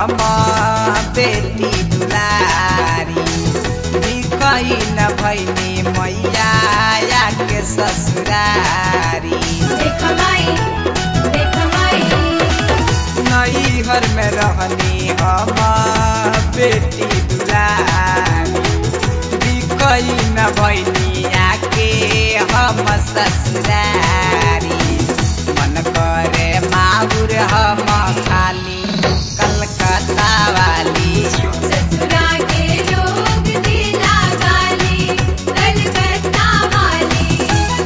हम बेटी दुलारी बिकई न भैनी मैया या के ससुरारी देख माई देख माई नैहर में रहनी हम बेटी दुलारी बिकई न भैनी आके हम ससुरारी मन करे माहुर हम खाली कलकत्ता वाली ससुरा के लोग दिला गाली कलकत्ता वाली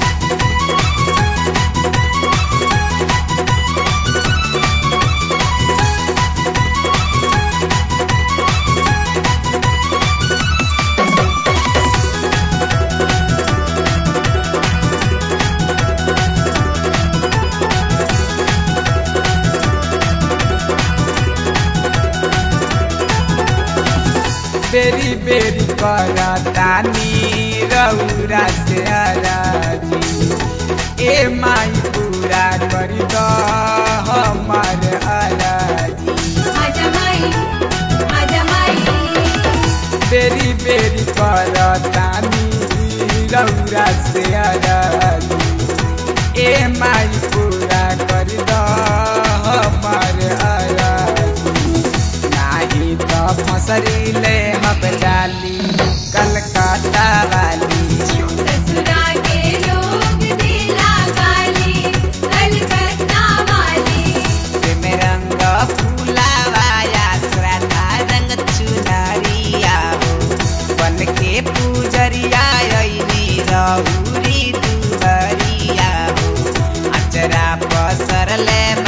बेरी बेरी करतानी रौरा से अराजी ए माई पूरा करी द हमर अराजी आजा माई आजा माई बेरी बेरी करतानी रौरा से अराजी ए माई पूरा करी द हमर अराजी नाही त फसरी ले हम डाली कलकत्ता वाली ससुरा के लोग दिला गाली कलकत्ता वाली प्रेम रंग फूलावाया श्रद्धा रंग चुनरिया हो बन के पूजरिया अइनी रहुरी दुहरिया हो अचरा पसरले